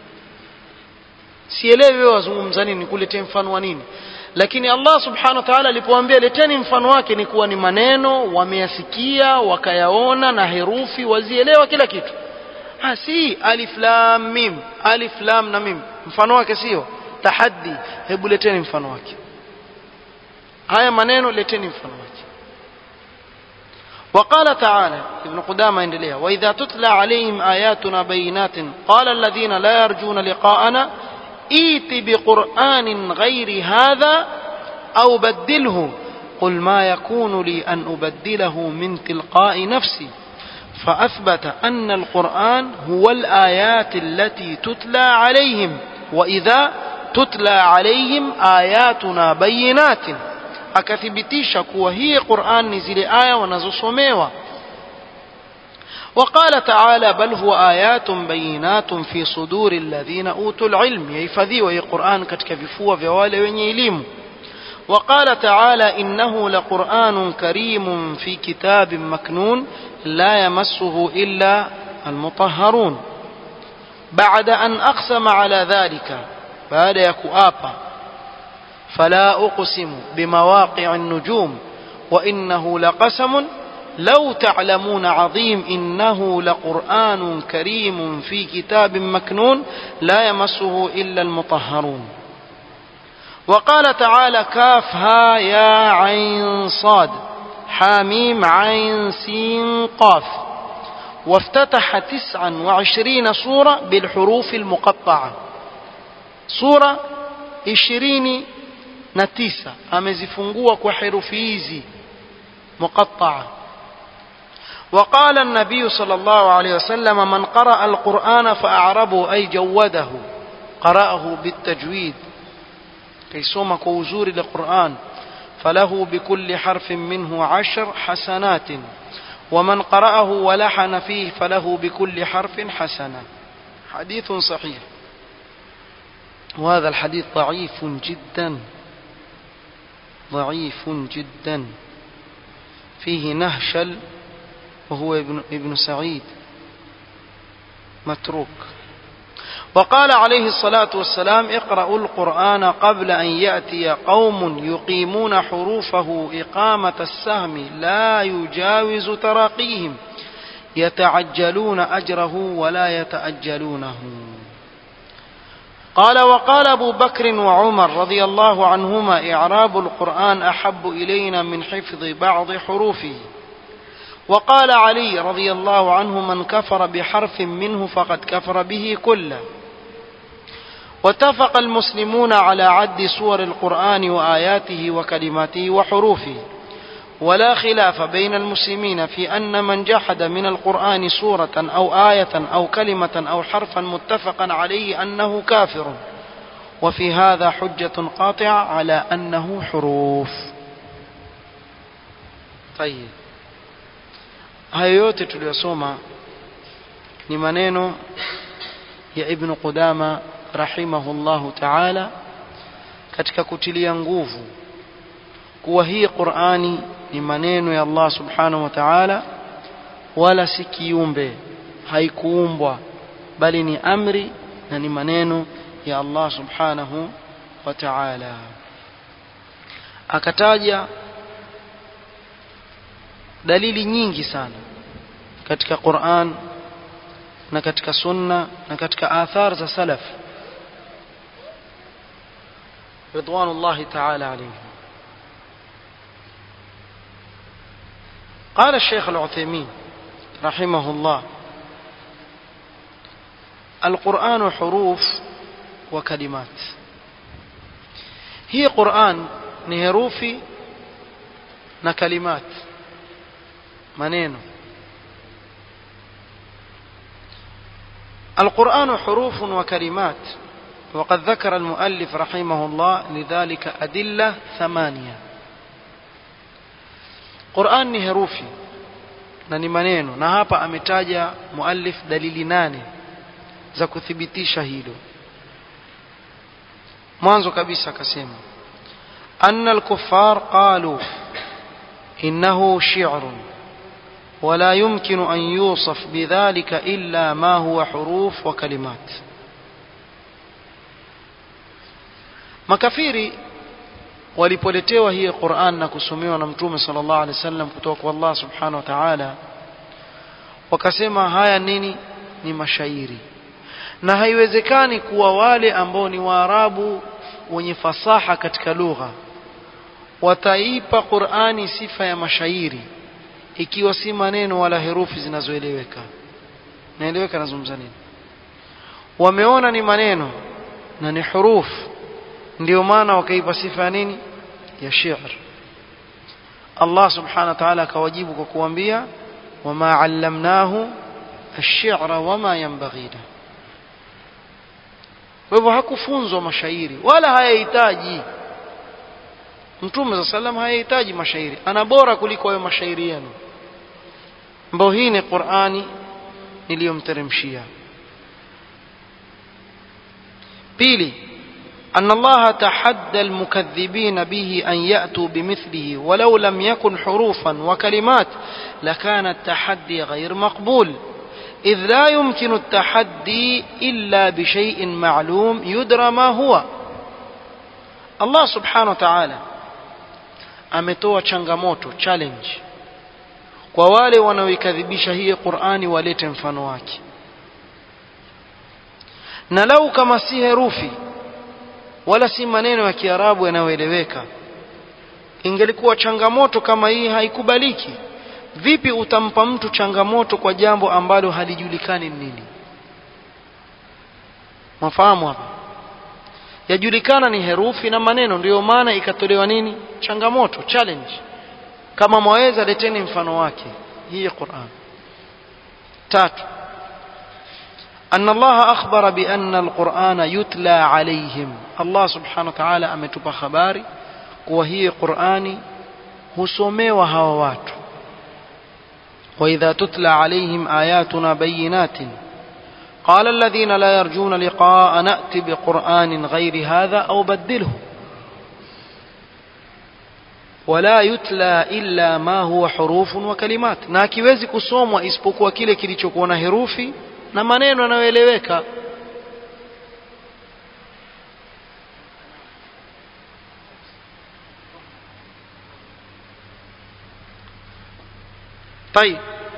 sielewi wewe wazungumza nini nikuletee mfano wa nini lakini Allah subhanahu wa ta'ala alipoambia leteni mfano wake ni kuwa ni maneno wameyasikia wakayaona na herufi wazielewa kila kitu ha si alif lam mim alif lam na mim mfano wake sio tahaddi hebu leteni mfano wake haya maneno leteni mfano wake وقال تعالى ابن قدامة اندليها وإذا تتلى عليهم آياتنا بينات قال الذين لا يرجون لقاءنا ائت بقرآن غير هذا أو بدله قل ما يكون لي أن أبدله من تلقاء نفسي فأثبت أن القرآن هو الآيات التي تتلى عليهم وإذا تتلى عليهم آياتنا بينات akathibitisha kuwa hii Qur'an ni zile aya wanazosomewa وقال تعالى بل هو آيات بينات في صدور الذين أوتوا العلم يحفظيوا هي قرآن katika vifua vya wale wenye elimu وقال تعالى إنه لقرآن كريم في كتاب مكنون لا يمسه إلا المطهرون بعد أن أقسم على ذلك بعد يكؤابا فلا أقسم بمواقع النجوم وإنه لقسم لو تعلمون عظيم إنه لقرآن كريم في كتاب مكنون لا يمسه إلا المطهرون وقال تعالى كافها يا عين صاد حاميم عين سين قاف وافتتح تسعا وعشرين سورة بالحروف المقطعة سورة عشرين نتيسة أمزفنقوة وحروفيزي مقطعة وقال النبي صلى الله عليه وسلم من قرأ القرآن فأعربه أي جوده قرأه بالتجويد كي سوم كوزور القرآن فله بكل حرف منه عشر حسنات ومن قرأه ولحن فيه فله بكل حرف حسنة حديث صحيح وهذا الحديث ضعيف جدا ضعيف جدا فيه نهشل وهو ابن, ابن سعيد متروك وقال عليه الصلاة والسلام اقرأوا القرآن قبل أن يأتي قوم يقيمون حروفه إقامة السهم لا يجاوز تراقيهم يتعجلون أجره ولا يتأجلونه قال وقال أبو بكر وعمر رضي الله عنهما إعراب القرآن أحب إلينا من حفظ بعض حروفه وقال علي رضي الله عنه من كفر بحرف منه فقد كفر به كله واتفق المسلمون على عد سور القرآن وآياته وكلماته وحروفه ولا خلاف بين المسلمين في أن من جحد من القرآن سورة أو آية أو كلمة أو حرفا متفقا عليه أنه كافر وفي هذا حجة قاطعة على أنه حروف طيب hayo yote tuliyosoma ni maneno ya ibnu qudama rahimahullahu taala katika kutilia nguvu kuwa hii Qur'ani ni maneno ya Allah subhanahu wa ta'ala wala si kiumbe haikuumbwa bali ni amri na ni maneno ya Allah subhanahu wa ta'ala akataja dalili nyingi sana katika Qur'an na katika sunna na katika athar za salaf ridwanullahi ta'ala alayhim قال الشيخ العثيمين رحمه الله القرآن حروف وكلمات هي قرآن نهروفي نكلمات maneno القرآن حروف وكلمات وقد ذكر المؤلف رحمه الله لذلك أدلة ثمانية قرآن ni herufi na ni maneno na hapa ametaja muallif dalili nane za kuthibitisha hilo mwanzo kabisa akasema anna al-kuffar qalu innahu shi'run ولا يمكن أن يوصف بذلك إلا ما هو حروف وكلمات makafiri walipoletewa hii Qur'an na kusomewa na Mtume sallallahu alaihi wasallam kutoka kwa Allah subhanahu wa ta'ala wakasema haya nini ni mashairi na haiwezekani kuwa wale ambao ni Waarabu wenye fasaha katika lugha wataipa Qur'ani sifa ya mashairi ikiwa si maneno wala herufi zinazoeleweka naeleweka nazungumza nini wameona ni maneno na ni hurufu ndio maana wakaipa sifa ya nini ya shi'r Allah subhanahu wa ta'ala akawajibu kwa kuambia wama allamnahu ash-shi'ra wama yanbaghi kwa hivyo hakufunzwa mashairi wala hayahitaji Mtume za sallam hayahitaji mashairi ana bora kuliko hayo mashairi yenu ambao hii ni Qur'ani niliyomteremshia pili أن الله تحدى المكذبين به أن يأتوا بمثله ولو لم يكن حروفا وكلمات لكان التحدي غير مقبول إذ لا يمكن التحدي إلا بشيء معلوم يدرى ما هو الله سبحانه وتعالى ametoa changamoto challenge kwa wale wanaoikadhibisha hii Qur'ani walete mfano wake na lau kama si herufi wala si maneno ya Kiarabu yanayoeleweka ingelikuwa changamoto kama hii haikubaliki vipi utampa mtu changamoto kwa jambo ambalo halijulikani nini mafahamu hapa yajulikana ni herufi na maneno ndiyo maana ikatolewa nini changamoto challenge kama mwaweza leteni mfano wake hii Qur'an tatu أن الله أخبر بأن القرآن يتلى عليهم الله سبحانه وتعالى أمتب خباري وهي قرآني هسومي وهوات وإذا تتلى عليهم آياتنا بينات قال الذين لا يرجون لقاء نأتي بقرآن غير هذا أو بدله ولا يتلى إلا ما هو حروف وكلمات na akiwezi kusomwa isipokuwa kile kilichokuwa na herufi na maneno yanayoeleweka طيب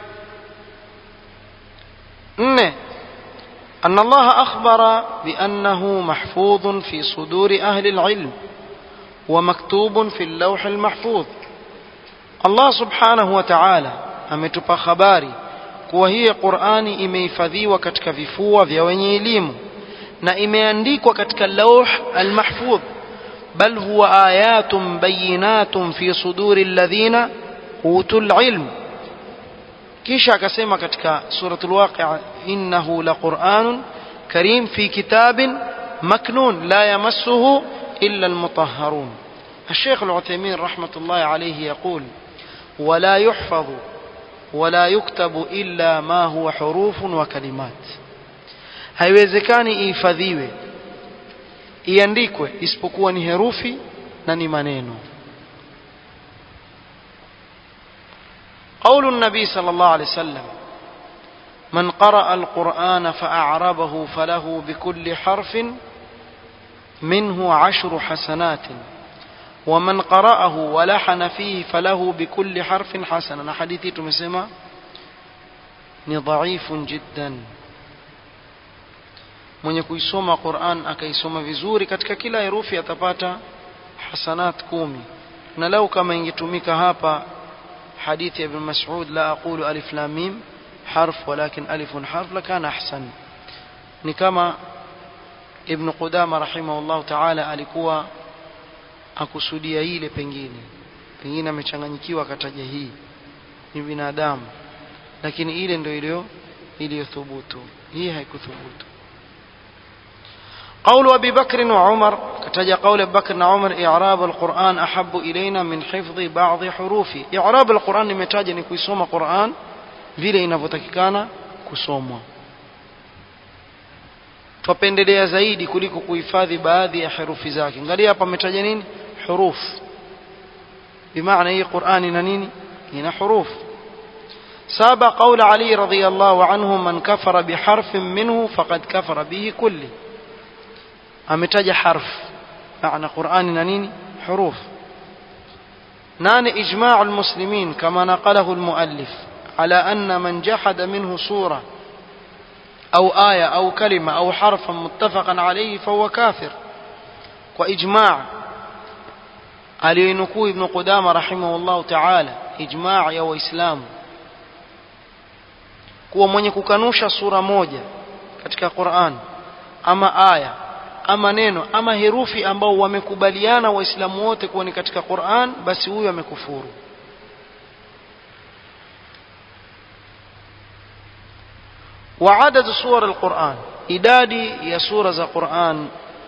نne أن الله أخبر بأنه محفوظ في صدور أهل العلم ومكتوب في اللوح المحفوظ الله سبحانه وتعالى ametupa habari kuwa hii Qur'ani imehifadhiwa katika vifua vya wenye elimu na imeandikwa katika lauh al-mahfudh bal huwa ayatun bayinatun fi suduri alladhina utul ilm kisha akasema katika suratul waqi'a innahu laqur'anun karim fi kitabin maknun la yamassuhu illa almutahharun الشيخ العثيمين رحمة الله عليه يقول ولا يحفظ ولا يكتب إلا ما هو حروف وكلمات haiwezekani ihifadhiwe iandikwe isipokuwa ni herufi na ni maneno قول النبي صلى الله عليه وسلم من قرأ القرآن فأعربه فله بكل حرف منه عشر حسنات ومن قرأه ولحن فيه فله بكل حرف حسنة حديثي تمسمى ضعيف جدا mwenye kuisoma Qur'an akaisoma vizuri katika kila herufi atapata hasanat kumi na lau kama ingetumika hapa hadithi ya Ibn Mas'ud la aqulu alif lam mim harf walakin alifun harf lakana ahsan ni kama Ibn Qudama rahimahullah ta'ala alikuwa akusudia ile pengine pengine amechanganyikiwa akataja hii ni binadamu lakini ile ndio iliyo iliyothubutu hii haikuthubutu قول أبي بكر وعمر كتجا قول أبي بكر وعمر إعراب القرآن أحب إلينا من حفظ بعض حروفه إعراب القرآن نمتاجا كيسوم قرآن vile inavyotakikana kusomwa twapendelea zaidi kuliko kuhifadhi baadhi ya herufi zake angalia hapa ametaja nini huruf bimaana hii qurani ina nini ina huruf saba qaula ali radiyallahu anhu man kafara biharfin minhu faqad kafara bihi kulli ametaja harf maana qurani na nini huruf nane ijma'u almuslimin kama naqalahu almuallif على أن من جحد منه سورة أو آية أو كلمة أو حرفا متفقا عليه فهو كافر وإجماع aliyonukuu ibnu qudama rahimahullahu taala ijmaa ya waislamu kuwa mwenye kukanusha sura moja katika quran ama aya ama neno ama herufi ambao wamekubaliana waislamu wote kuwa ni katika quran basi huyo amekufuru وعدد سور القرآن إدادي يا سورة القرآن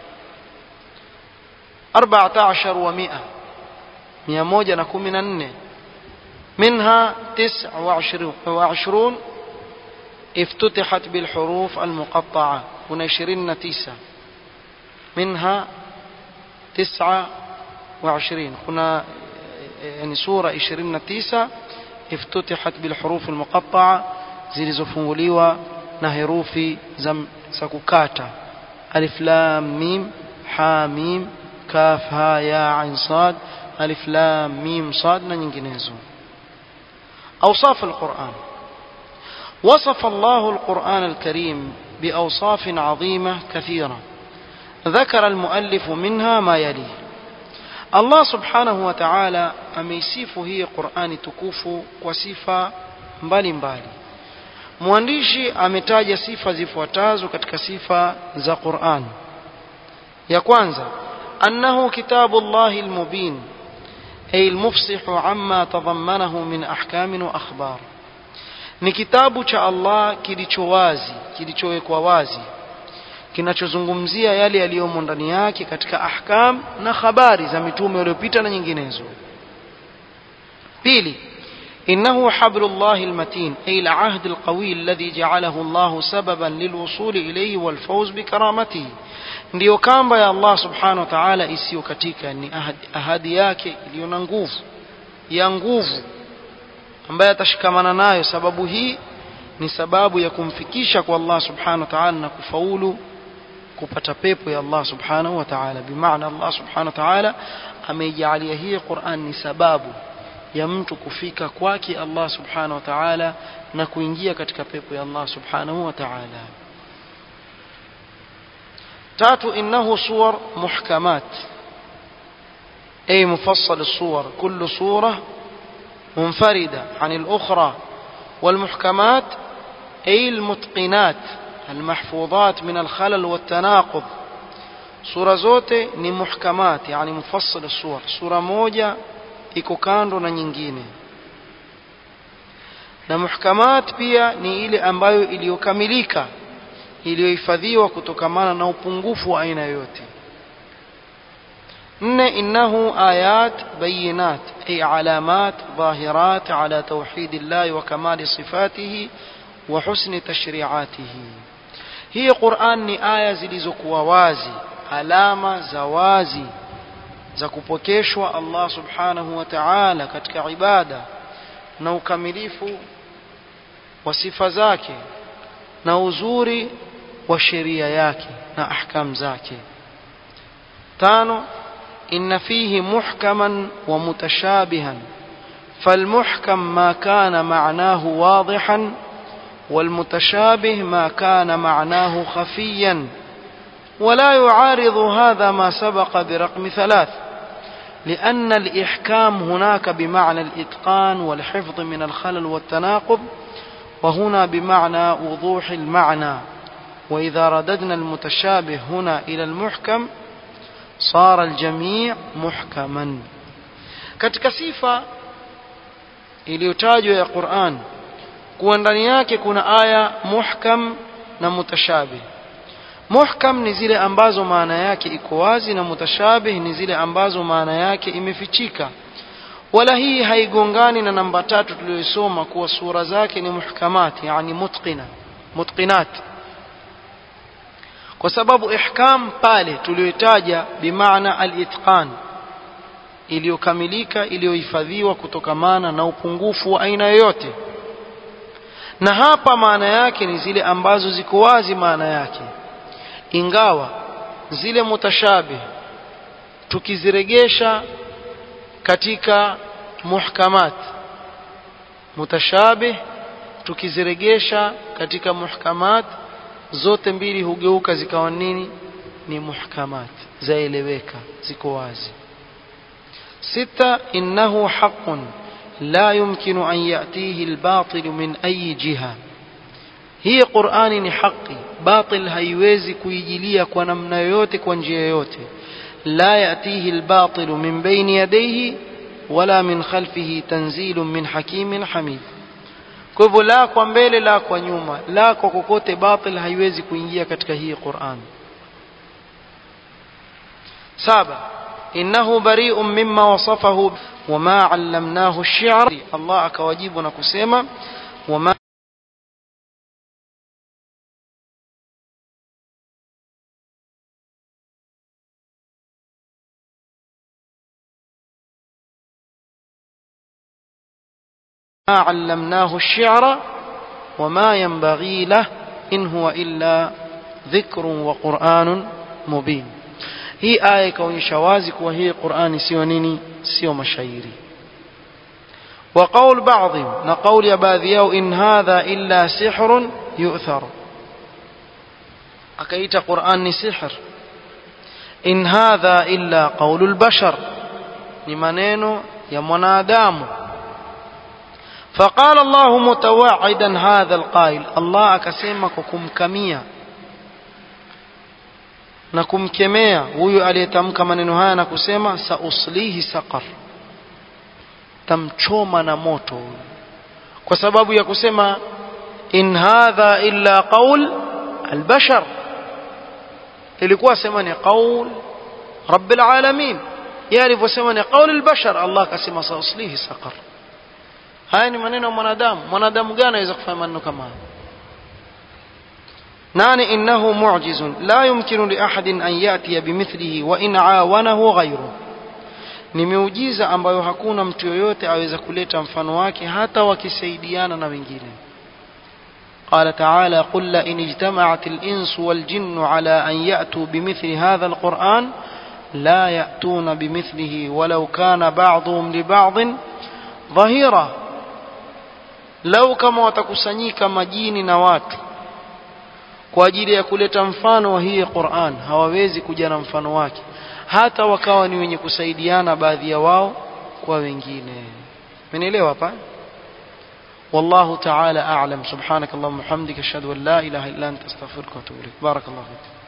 أربعة عشر ومئة مئة موجة نكون من النه منها تسع وعشرون افتتحت بالحروف المقطعة ونشرين تسع منها تسعة وعشرين هنا يعني سورة عشرين تسع افتتحت بالحروف المقطعة zilizofunguliwa na herufi za, za kukata alif lam mim ha mim kaf ha ya ain sad alif lam mim sad na nyinginezo أوصاف القرآن وصف الله القرآن الكريم بأوصاف عظيمة كثيرة ذكر المؤلف منها ما يلي الله سبحانه وتعالى أميسيف هي قرآن تكوف وصفة mbali mbali mwandishi ametaja sifa zifuatazo katika sifa za Qur'an ya kwanza annahu kitabu Allahi almubin ay almufsihu amma tadhammanahu min ahkamin wa akhbar ni kitabu cha Allah kilicho wazi kilichowekwa wazi kinachozungumzia yale yaliyomo ndani yake katika ahkam na habari za mitume waliopita na nyinginezo pili إنه حبل الله المتين أي العهد القوي الذي جعله الله سببا للوصول إليه والفوز بكرامته ndiyo kamba ya Allah subhanahu wa ta'ala isiyo katika ni ahadi, ahadi yake iliyo na nguvu ya nguvu ambaye atashikamana nayo sababu hii ni sababu ya kumfikisha kwa Allah subhanahu wa ta'ala na kufaulu kupata pepo ya Allah subhanahu wa ta'ala bimaana Allah subhanahu wa ta'ala ameijalia hii Qur'an ni sababu ya mtu kufika kwake Allah subhanahu wa ta'ala na kuingia katika pepo ya Allah subhanahu wa ta'ala tatu innahu suwar muhkamat أي مفصل الصور كل صورة منفردة عن الأخرى والمحكمات أي المتقنات المحفوظات من الخلل والتناقض صورة زوتي ni muhkamat yani mufassal الصور sura moja iko kando na nyingine na muhkamat pia ni ile ambayo iliyokamilika iliyohifadhiwa kutokamana na upungufu wa aina yoyote nne innahu ayat bayinat ay alamat dhahirat ala tawhid Allah wa kamali sifatihi wa husni tashri'atihi hii Qur'an ni aya zilizokuwa wazi alama za wazi za kupokeshwa Allah subhanahu wa ta'ala katika ibada na ukamilifu wa sifa zake na uzuri wa sheria yake na ahkam zake tano inna fihi muhkaman wa mutashabihan فالمحكم ما كان معناه واضحا والمتشابه ما كان معناه خفيا ولا يعارض هذا ما سبق برقم ثلاث لأن الإحكام هناك بمعنى الإتقان والحفظ من الخلل والتناقض وهنا بمعنى وضوح المعنى وإذا رددنا المتشابه هنا إلى المحكم صار الجميع محكما katika sifa iliyotajwa ya Qur'an kuwa ndani yake kuna aya muhkam na mutashabih muhkam ni zile ambazo maana yake iko wazi na mutashabih ni zile ambazo maana yake imefichika wala hii haigongani na namba tatu tuliyosoma kuwa sura zake ni muhkamat yani mutqina mutqinat kwa sababu ihkam pale tuliyotaja bimaana al-itqan iliyokamilika iliyohifadhiwa kutokamana na upungufu wa aina yoyote na hapa maana yake ni zile ambazo ziko wazi maana yake ingawa zile mutashabih tukiziregesha katika muhkamat mutashabih tukiziregesha katika muhkamat zote mbili hugeuka zikawa nini ni muhkamat zaeleweka ziko wazi ستة إنه حق لا يمكن أن يأتيه الباطل من أي جهة هي قرآن حقي باطل هيوزي كويجليا كونمنا يوتي كونجيا يوتي لا يأتيه الباطل من بين يديه ولا من خلفه تنزيل من حكيم حميد kwa hivyo la kwa mbele la kwa nyuma la kwa kokote batil haiwezi kuingia katika hii Qur'an saba إنه بريء مما وصفه وما علمناه الشعر الله أكواجيب نكسيما وما ما علمناه الشعر وما ينبغي له إن هو إلا ذكر وقرآن مبين hii aya ikaonyesha wazi kuwa hii Qur'ani sio nini sio mashairi wa qaul baadhi na qauli ya baadhi yao in hadha illa sihrun yu'thar akaita Qur'an ni sihr in hadha illa qaulul bashar ni maneno ya mwanadamu فقال الله متوعدا هذا القائل الله akasema kwa kumkamia na kumkemea huyu aliyetamka maneno haya na kusema sauslihi saqar tamchoma na moto kwa sababu ya kusema in hadha illa qaul albashar ilikuwa sema ni qaul rabbil alamin yeye alivyosema ni qaul albashar Allah akasema sauslihi saqar haya ni maneno ya mwanadamu mwanadamu gani anaweza kufanya maneno kama haya ناني إنه معجز لا يمكن لأحد أن يأتي بمثله وإن عاونه غيره ni miujiza ambayo hakuna mtu yoyote aweza kuleta mfano wake hata wakisaidiana na wengine قال تعالى قل لئن اجتمعت الإنس والجن على أن يأتوا بمثل هذا القرآن لا يأتون بمثله ولو كان بعضهم لبعض ظهيرا لو كما وتكسنيك مجيني نوات kwa ajili ya kuleta mfano wa hii Qur'an hawawezi kuja na mfano wake hata wakawa ni wenye kusaidiana baadhi ya wao kwa wengine umenielewa hapa والله تعالى أعلم سبحانك اللهم وبحمدك أشهد أن لا إله إلا أنت أستغفرك وأتوب إليك بارك الله فيك